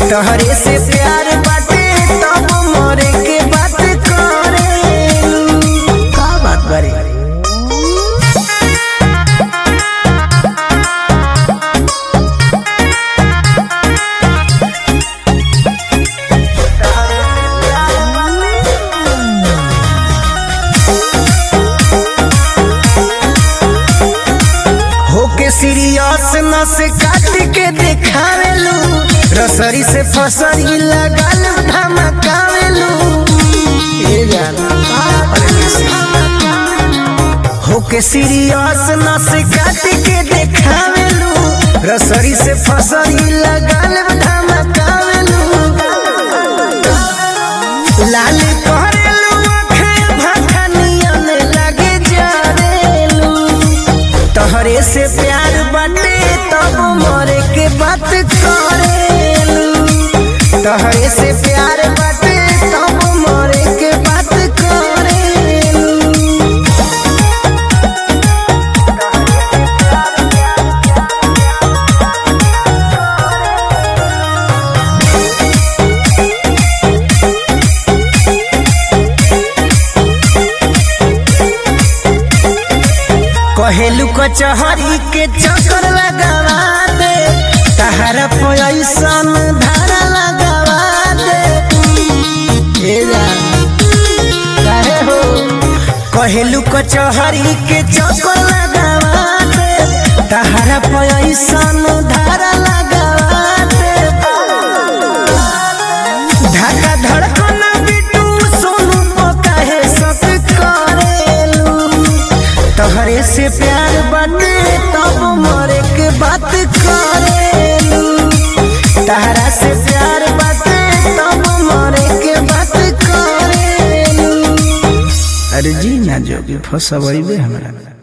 तहरे से प्यार बाटे तब मरे के बात करेलू का बात बारे होके सीरियस न से काट के देखावेलू रसरी से फसरी लगल धमकावेलू ए जाना होके सीरियस न से काट के देखावेलू रसरी से फसरी लगल धमकावेलू लाल करेलू आँखें भखनियन लगे जरेलू तहरे से प्यार बाटे तब मरे के बात करेलू तहरे से प्यार बाटे तब मरे के बात करेलू कहेलू कचहरी के चक्कर लगावा दे तहरा पैसन धारा लगावा दे ए जान, काहे हो कहेलू कचहरी के चक्कर लगावा दे तहरा पैसन धारा लगावा दे धक्का धड़कन बिटू सोनू काहे सक करेलू तहरे से प्यार बाटे तब मरे के बात करेलू तहरा से प्यार बाटे तब मरे के बात करेलू अरे जी ना जोगी फसबैबे हमरा